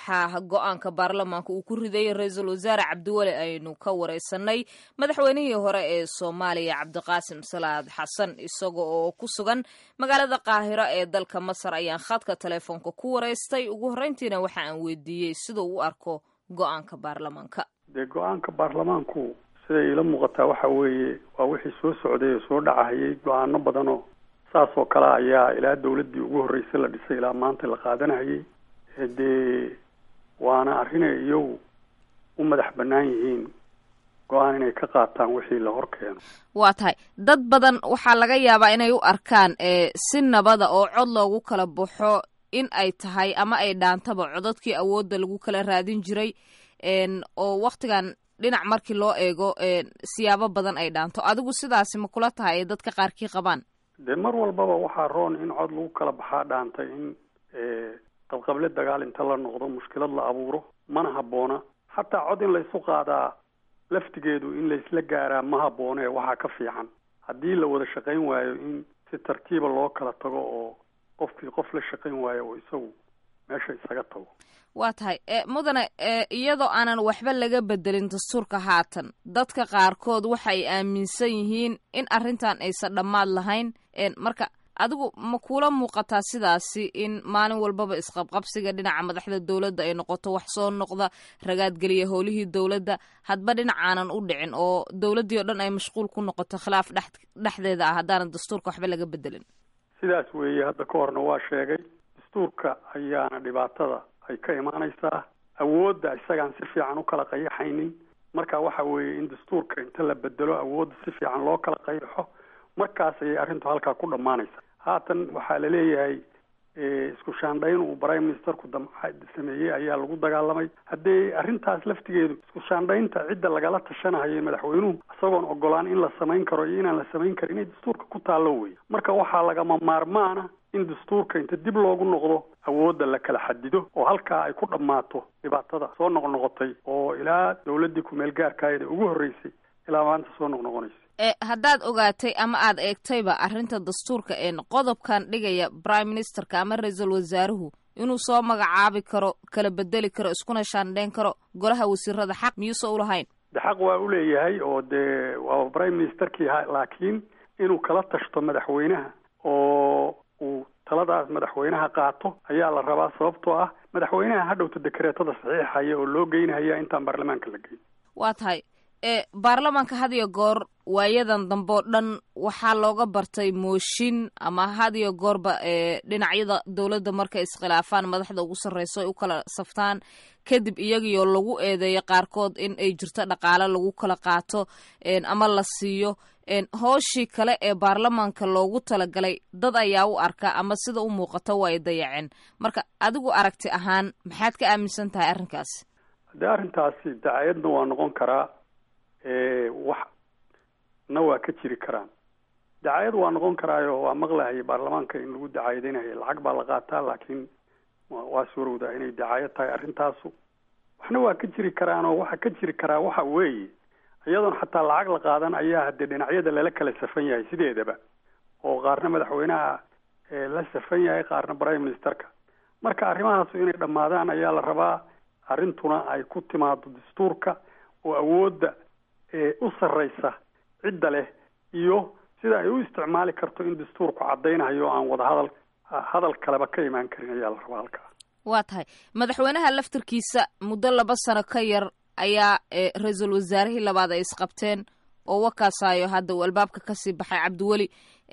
waxaa go-aanka baarlamaanka uu ku riday ra-iisul wasaare cabdiweli aynu ka wareysanay madaxweynihii hore ee soomaaliya cabdiqaasim salaad xasan isaga oo ku sugan magaalada qaahiro ee dalka masar ayaan khadka telefoonka ku wareystay ugu horreyntiina waxa aan weydiiyey siduu u arko go-aanka baarlamaanka dee go-aanka baarlamaanku siday ila muuqataa waxa weeye waa wixii soo socday oo soo dhacahayay go-aano badanoo saas oo kale ayaa ilaa dawladdii ugu horreysay la dhisay ilaa maanta la qaadanahayay dee waana arrinay iyagu u madax bannaan yihiin go-aan inay ka qaataan wixii la hor keeno waa tahay dad badan waxaa laga yaabaa inay u arkaan si nabada oo cod loogu kala baxo in ay tahay ama ay dhaantaba codadkii awoodda lagu kala raadin jiray oo waktigan dhinac markii loo eego siyaabo badan ay dhaanto adigu sidaasi ma kula tahay ee dadka qaarkii qabaan dee mar walbaba waxaa roon in cod lagu kala baxaa dhaantay in qabqable dagaal inta la noqdo mushkilad la abuuro mana habboona xataa cod in laysu qaadaa laftigeedu in laysla gaaraa ma habboone waxaa ka fiican haddii la wada shaqayn waayo in si tartiiba loo kala tago oo qofkii qof la shaqayn waayo oo isagu meesha isaga tago waa tahay mudane iyadoo aanan waxba laga bedelin dastuurka haatan dadka qaarkood waxay aaminsan yihiin in arrintan aysan dhammaad lahayn marka adigu ma kuula muuqataa sidaasi in maalin walbaba isqabqabsiga dhinaca madaxda dowladda ay noqoto wax soo noqda ragaadgeliya howlihii dowladda hadba dhinac aanan u dhicin oo dowladdii oo dhan ay mashquul ku noqoto khilaaf dhex dhexdeeda ah haddaanan dastuurka waxba laga bedelin sidaas weeye hadda ka horna waa sheegay dastuurka ayaana dhibaatada ay ka imaanaysaa awoodda isagaan si fiican u kala qayaxaynin marka waxa weeye in dastuurka inta la bedelo awoodda si fiican loo kala qayaxo markaas ayay arrintu halkaa ku dhammaanaysaa haatan waxaa la leeyahay isku shaandhayn uu prime ministerku sameeyey ayaa lagu dagaalamay haddee arrintaas laftigeedu isku shaandhaynta cidda lagala tashanahayo madaxweynuhu isagoon ogolaan in la samayn karo iyo inaan la samayn karin inay dastuurka ku taallo wey marka waxaa lagama maarmaana in dastuurka inta dib loogu noqdo awoodda la kala xadido oo halkaa ay ku dhammaato dhibaatada soo noqnoqotay oo ilaa dawladdii ku-meel gaarkaayada ugu horreysay ilaa maanta soo noqnoqonaysa haddaad ogaatay ama aad eegtayba arrinta dastuurka een qodobkan dhigaya prime ministerka ama ra-iisul wasaaruhu inuu soo magacaabi karo kala bedeli karo iskuna shaandhayn karo golaha wasiirada xaq miyuusa u lahayn de xaq waa u leeyahay oo dee waa prime ministerkii laakiin inuu kala tashto madaxweynaha oo uu taladaas madaxweynaha qaato ayaa la rabaa sababtoo ah madaxweynaha hadhowta dekreetada saxiixaya oo loo geynahaya intaan baarlamaanka la geyn waa tahay baarlamaanka had iyo goor waayadan dambe oo dhan waxaa looga bartay mooshin ama had iyo goorba dhinacyada dowladda markay iskhilaafaan madaxda ugu sarreyso ay u kala saftaan kadib iyagiioo lagu eedeeyo qaarkood in ay jirto dhaqaale lagu kala qaato ama la siiyo hooshii kale ee baarlamaanka loogu talagalay dad ayaa u arka ama sida u muuqato waa ay dayaceen marka adigu aragti ahaan maxaad ka aaminsan tahay arrinkaasi haddee arrintaasi dacayadna waa noqon karaa wax na waa ka jiri karaan dacayad waa noqon karaayo waa maqlahaya baarlamaanka in lagu dacayadeynaya lacag baa la qaataa laakiin waa suurowdaa inay dacayad tahay arrintaasu waxna waa ka jiri karaan oo waxa ka jiri karaa waxa weeye iyadoon xataa lacag la qaadan ayaa haddee dhinacyada lala kala safan yahay sideedaba oo qaarna madaxweynaha la safan yahay qaarna prime ministerka marka arrimahaasu inay dhammaadaan ayaa la rabaa arrintuna ay ku timaado dastuurka oo awoodda u sarreysa cidda leh iyo sida ay u isticmaali karto in dastuurku caddaynayo aan wada hadal hadal kaleba ka imaan karin ayaa la rabaa halkaa waa tahay madaxweynaha laftarkiisa muddo laba sano ka yar ayaa ra-iisul wasaarihii labaad ay isqabteen oo wakaasayo hadda uu albaabka kasii baxay cabdiweli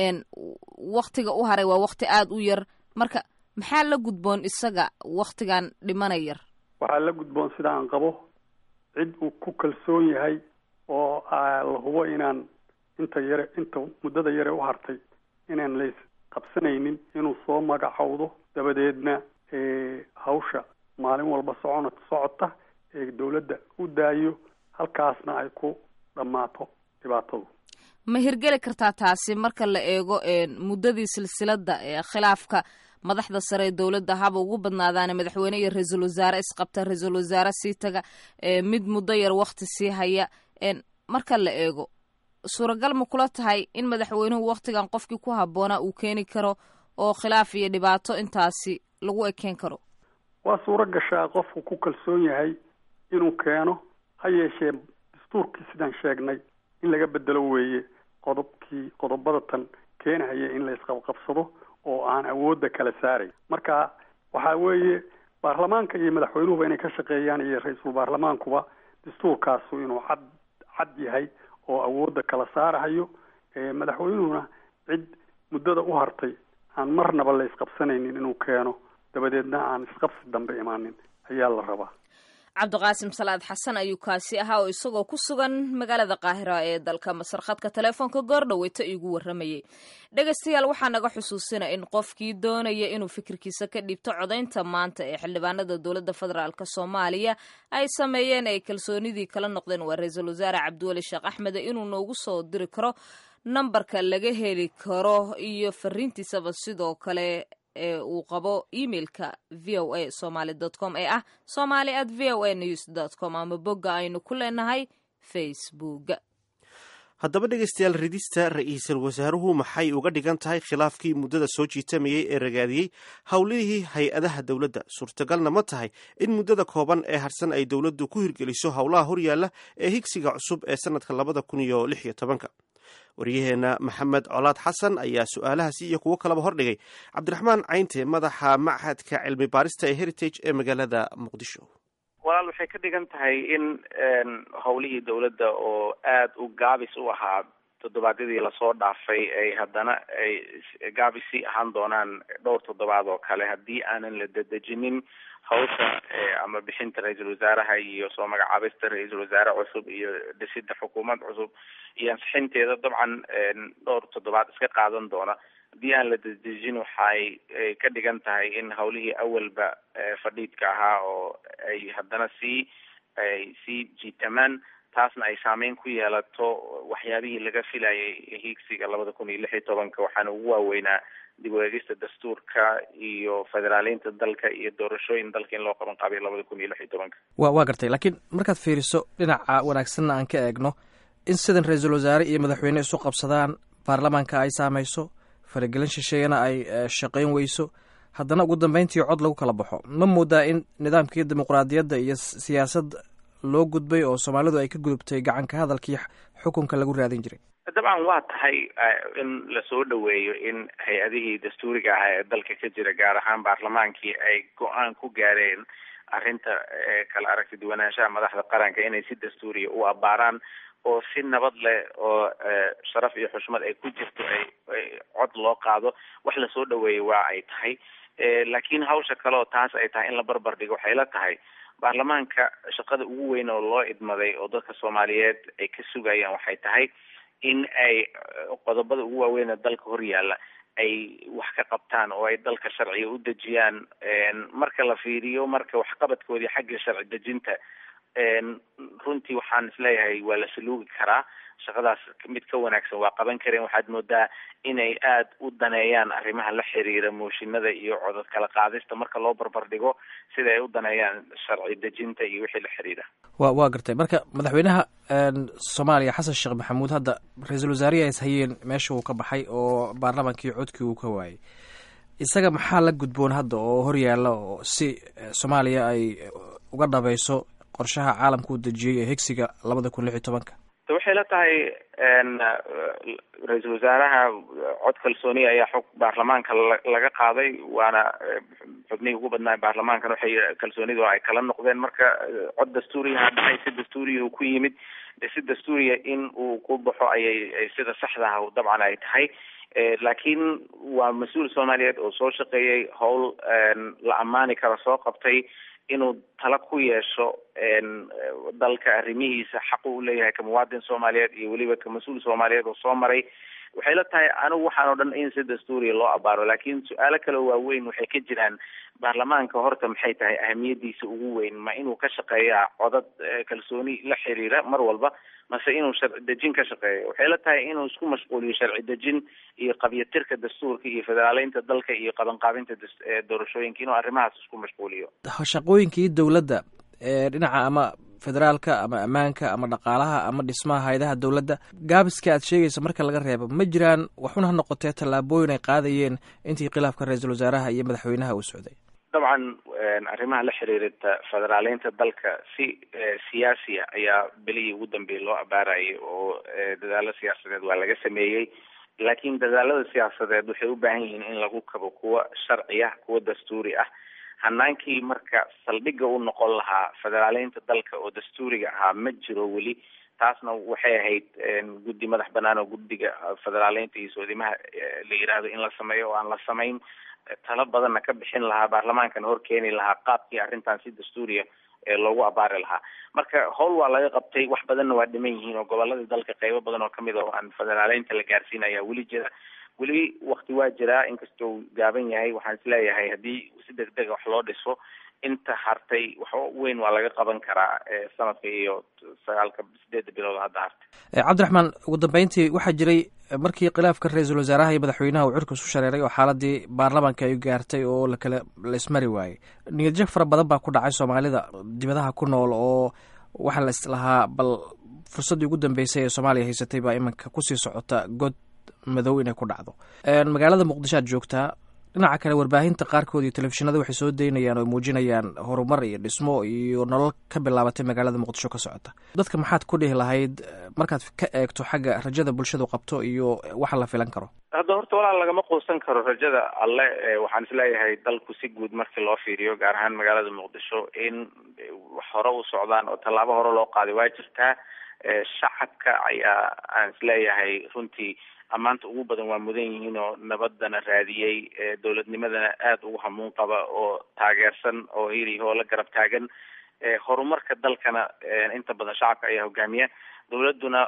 waktiga u haray waa wakti aada u yar marka maxaa la gudboon isaga waktigan dhimana yar waxaa la gudboon sida aan qabo cid uu ku kalsoon yahay oo la hubo inaan inta yare inta muddada yare u hartay inaan lays qabsanaynin inuu soo magacowdo dabadeedna hawsha maalin walba socona socota ee dawladda u daayo halkaasna ay ku dhammaato dhibaatadu ma hirgeli kartaa taasi marka la eego muddadii silsiladda ee khilaafka madaxda sare ee dowladda haba ugu badnaadaane madaxweyne iyo ra-iisul wasaare isqabta ra-iisul wasaare sii taga mid muddo yar wakti sii haya marka la eego suuragal ma kula tahay in madaxweynuhu waktigan qofkii ku habboonaa uu keeni karo oo khilaaf iyo dhibaato intaasi lagu ekeen karo waa suuro gashaa qofku ku kalsoon yahay inuu keeno ha yeeshee dastuurkii sidaan sheegnay in laga bedelo weeye qodobkii qodobada tan keenahaya in la isqabqabsado oo aan awoodda kala saaray marka waxaa weeye baarlamaanka iyo madaxweynuhuba inay ka shaqeeyaan iyo ra-iisul baarlamaankuba dastuurkaasu inuu cad cad yahay oo awoodda kala saarahayo madaxweynuhuna cid muddada u hartay aan marnaba la isqabsanaynin inuu keeno dabadeedna aan isqabsi dambe imaanin ayaa la rabaa cabdiqaasim salaad xasan ayuu kaasi ahaa oo isagoo ku sugan magaalada qaahira ee dalka masar khadka teleefoonka goordhaweyto iigu warramayay dhegaystayaal waxaa naga xusuusina in qofkii doonaya inuu fikirkiisa ka dhiibto codaynta maanta ee xildhibaanada dowladda federaalk soomaaliya ay sameeyeen ay kalsoonidii kala noqdeen waa ra-iisul wasaare cabdiweli sheekh axmede inuu noogu soo diri karo nambarka laga heli karo iyo fariintiisaba sidoo kale ee uu qabo emailka v o a somaly dot com ee ah somaly at v o a news dot com ama bogga aynu ku leenahay facebook haddaba dhegaystayaal ridista ra-iisul wasaaruhu maxay uga dhigan tahay khilaafkii muddada soo jiitamayey ee ragaadiyey howlihii hay-adaha dowladda suurtagalna ma tahay in muddada kooban ee harsan ay dowladdu ku hirgeliso howlaha horyaalla ee higsiga cusub ee sannadka labada kun iyo lix iyo tobanka waryaheena maxamed colaad xasan ayaa su-aalahaasi iyo kuwo kaleba hordhigay cabdiraxmaan caynte madaxa machadka cilmi baarista ee heritage ee magaalada muqdisho walaal waxay ka dhigan tahay in howlihii dowladda oo aada u gaabis u ahaa toddobaadyadii lasoo dhaafay ay haddana ay gaabisi ahaan doonaan dhowr toddobaad oo kale haddii aanan la dedejinin hawsha ama bixinta ra-iisul wasaaraha iyo soo magacaabista ra-iisul wasaare cusub iyo dhisida xukuumad cusub iyo ansixinteeda dabcan dhowr toddobaad iska qaadan doona haddii aan la dedejin waxay ka dhigan tahay in hawlihii awalba fadhiidka ahaa oo ay haddana sii ay sii jiitamaan taasna ay saameyn ku yeelato waxyaabihii laga filayay hiigsiga labada kun iyo lix iyo tobanka waxaana ugu waaweynaa dib u eegista dastuurka iyo federaaliinta dalka iyo doorashooyin dalka in loo qaban qaabiyo labada kun iyo lix iyo tobanka wa waa gartay laakiin markaad fiiriso dhinaca wanaagsanna aan ka eegno in sidan ra-iisul wasaare iyo madaxweyne isu qabsadaan baarlamaanka ay saameyso faragelin shisheeyana ay shaqayn weyso haddana ugu dambeyntii cod lagu kala baxo ma moodaa in nidaamkii dimuqraadiyadda iyo siyaasad loo gudbay oo soomaalidu ay ka gudubtay gacanka hadalkii xukunka lagu raadin jiray dabcan waa tahay in lasoo dhaweeyo in hay-adihii dastuuriga ahaa ee dalka ka jira gaar ahaan baarlamaankii ay go-aan ku gaareen arrinta kala aragti duwanaanshaha madaxda qaranka inay si dastuuriya u abaaraan oo si nabad leh oo sharaf iyo xushmad ay ku jirto ay cod loo qaado wax lasoo dhaweeyay waa ay tahay laakiin hawsha kale oo taas ay tahay in la barbar dhigo waxay la tahay baarlamaanka shaqada ugu weyn oo loo idmaday oo dadka soomaaliyeed ay ka sugayaan waxay tahay in ay qodobada ugu waaweyn ee dalka horyaalla ay wax ka qabtaan oo ay dalka sharciga u dejiyaan marka la fiiriyo marka waxqabadkoodii xagga sharci dejinta runtii waxaan isleeyahay waa la saluugi karaa shaqadaas mid ka wanaagsan waa qaban kareen waxaad moodaa inay aada u daneeyaan arrimaha la xiriira mooshinada iyo codod kala qaadista marka loo barbar dhigo sida ay u daneeyaan sharci dejinta iyo wixii la xiriira wa waa gartay marka madaxweynaha soomaaliya xasan sheekh maxamuud hadda ra-iisul wasaarihi ay ishayeen meesha uu ka baxay oo baarlamaankii codkii uu ka waayay isaga maxaa la gudboon hadda oo horyaala oo si soomaaliya ay uga dhabayso qorshaha caalamka uu dejiyey ee higsiga labada kun lix iyo tobanka waxay la tahay ra-iisul wasaaraha cod kalsooniya ayaa xog baarlamaanka laga qaaday waana xubnihii ugu badnaa baarlamaankan waxay kalsoonidu ay kala noqdeen marka cod dastuuriyaha dhacay si dastuuriya uu ku yimid si dastuuriya in uu ku baxo ayay sida saxda ah dabcan ay tahay laakiin waa mas-uul soomaaliyeed oo soo shaqeeyey howl la ammaani kara soo qabtay inuu tala ku yeesho dalka arrimihiisa xaqu u leeyahay ka muwaadin soomaaliyeed iyo weliba ka mas-uul soomaaliyeed oo soo maray waxay la tahay anigu waxaan o dhan in si dastuuriya loo abaaro laakiin su-aalo kale waaweyn waxay ka jiraan baarlamaanka horta maxay tahay ahamiyadiisa ugu weyn ma inuu ka shaqeeyaa codad kalsooni la xiriira mar walba mase inuu sharci dejin ka shaqeeyo waxay la tahay inuu isku mashquuliyo sharci dejin iyo qabyatirka dastuurka iyo federaaleynta dalka iyo qabanqaabinta doorashooyinka inuu arrimahaas isku mashquuliyo shaqooyinkii dowladda ee dhinaca ama federaalka ama ammaanka ama dhaqaalaha ama dhismaha hay-adaha dowladda gaabiska aad sheegaysa marka laga reebo ma jiraan waxuna ha noqotee tallaabooyin ay qaadayeen intii khilaafka ra-iisul wasaaraha iyo madaxweynaha uu socday dabcan arrimaha la xiriirita federaaleynta dalka si siyaasiya ayaa belihii ugu dambeeyay loo abaarayay oo dadaalo siyaasadeed waa laga sameeyey laakiin dadaalada siyaasadeed waxay u baahan yihiin in lagu kabo kuwa sharci ah kuwa dastuuri ah hanaankii marka saldhigga u noqon lahaa federaaleynta dalka oo dastuuriga ahaa ma jiro weli taasna waxay ahayd guddi madax banaan oo guddiga federaaleynta iyo soodimaha la yiraahdo in la sameeyo oo aan la samayn talo badanna ka bixin lahaa baarlamaankana hor keeni lahaa qaabkii arrintan si dastuuriya ee loogu abaari lahaa marka howl waa laga qabtay wax badanna waa dhiman yihiin oo goboladii dalka qeybo badan oo kamid a oo aan federaaleynta la gaarsiin ayaa weli jira weli wakti waa jiraa inkastoo gaaban yahay waxaan isleeyahay haddii si deg dega wax loo dhiso inta hartay wax weyn waa laga qaban karaa sanadka iyo sagaalka sideedda bilood hadda hartay cabdiraxmaan ugu dambeyntii waxaa jiray markii khilaafka ra-iisul wasaaraha iyo madaxweynaha uu cirka isu shareeray oo xaaladii baarlamaanka ay gaartay oo lakala la ismari waayey niyadjag fara badan baa ku dhacay soomaalida dibadaha ku nool oo waxaa la islahaa bal fursaddii ugu dambeysay ee soomaaliya haysatay baa iminka kusii socota god madow inay ku dhacdo magaalada muqdisho aad joogtaa dhinaca kale warbaahinta qaarkood iyo telefishinada waxay soo daynayaan oo muujinayaan horumar iyo dhismo iyo nolol ka bilaabatay magaalada muqdisho ka socota dadka maxaad ku dhihi lahayd markaad ka eegto xagga rajada bulshadu qabto iyo waxa la filan karo hadda horta walaal lagama quusan karo rajada alle waxaan isleeyahay dalku si guud markii loo fiiriyo gaar ahaan magaalada muqdisho in wax hore u socdaan oo tallaabo hore loo qaaday waa jirtaa shacabka ayaa aan isleeyahay runtii ammaanta ugu badan waa mudan yihiin oo nabadana raadiyey dowladnimadana aada ugu hamuun qaba oo taageersan oo hiliho la garab taagan horumarka dalkana inta badan shacabka ayaa hogaamiya dowladuna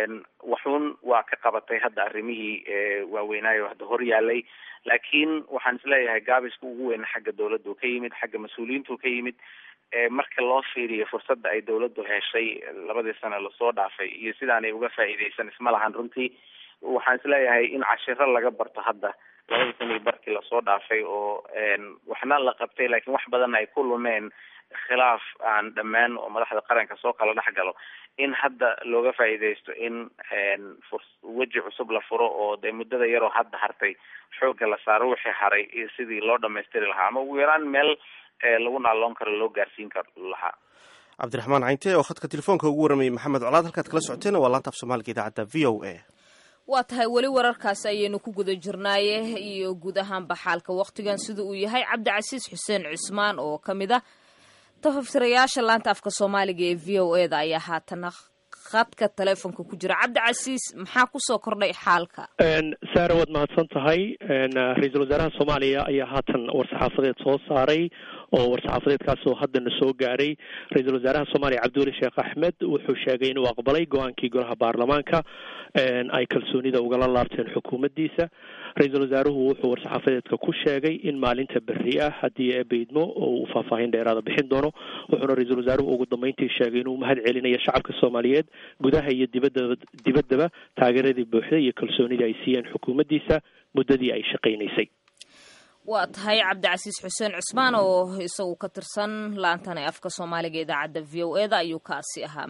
waxuun waa ka qabatay hadda arrimihii waaweynaayo hadda hor yaalay laakiin waxaan isleeyahay gaabiska ugu weyn xagga dowladda u ka yimid xagga mas-uuliyiintu ka yimid marka loo fiiriyo fursadda ay dowladdu heshay labadii sano lasoo dhaafay iyo sidaanay uga faa'iideysan isma lahan runtii waxaan isleeyahay in cashiro laga barto hadda labadii sana iyo barkii lasoo dhaafay oo waxna la qabtay laakiin wax badanna ay ku lumeen khilaaf aan dhammaan oo madaxda qaranka soo kala dhex galo in hadda looga faa'iideysto in weji cusub la furo oo dee muddada yaroo hadda hartay xoogga la saaro wixii haray iyo sidii loo dhamaystiri lahaa ama ugu yaraan meel lagu naaloon karo loo gaarsiin karo lahaa cabdiraxmaan cayntee oo khadka telefoonka ugu waramayay maxamed colaad halkaad kala socoteen waa laanta af soomaaliga idaacadda v o a waa tahay weli wararkaasi ayaynu ku guda jirnaaye iyo guud ahaanba xaalka wakhtigan sida uu yahay cabdicasiis xuseen cismaan oo ka mid ah tafaftirayaasha laanta afka soomaaliga ee v o e da ayaa haatana khadka teleefonka ku jira cabdicasiis maxaa kusoo kordhay xaalka saare waad mahadsan tahay ra-iisul wasaaraha soomaaliya ayaa haatan war-saxaafadeed soo saaray oo war-saxaafadeedkaasoo haddana soo gaaray ra-iisul wasaaraha soomaaliya cabdiweli sheekh axmed wuxuu sheegay inuu aqbalay go-aankii golaha baarlamaanka ay kalsoonida ugala laabteen xukuumaddiisa ra-iisul wasaaruhu wuxuu war-saxaafadeedka ku sheegay in maalinta berri ah haddii eebaydmo oo uu faahfaahin dheeraada bixin doono wuxuuna ra-iisul wasaaruhu ugu dambeyntii sheegay inuu mahad celinayo shacabka soomaaliyeed gudaha iyo dibadaba dibaddaba taageeradii buuxda iyo kalsoonidii ay siiyeen xukuumaddiisa muddadii ay shaqaynaysay waa tahay cabdicasiis xuseen cusmaan oo isagu ka tirsan laantan ee afka soomaaliga idaacadda v o e da ayuu kaasi ahaa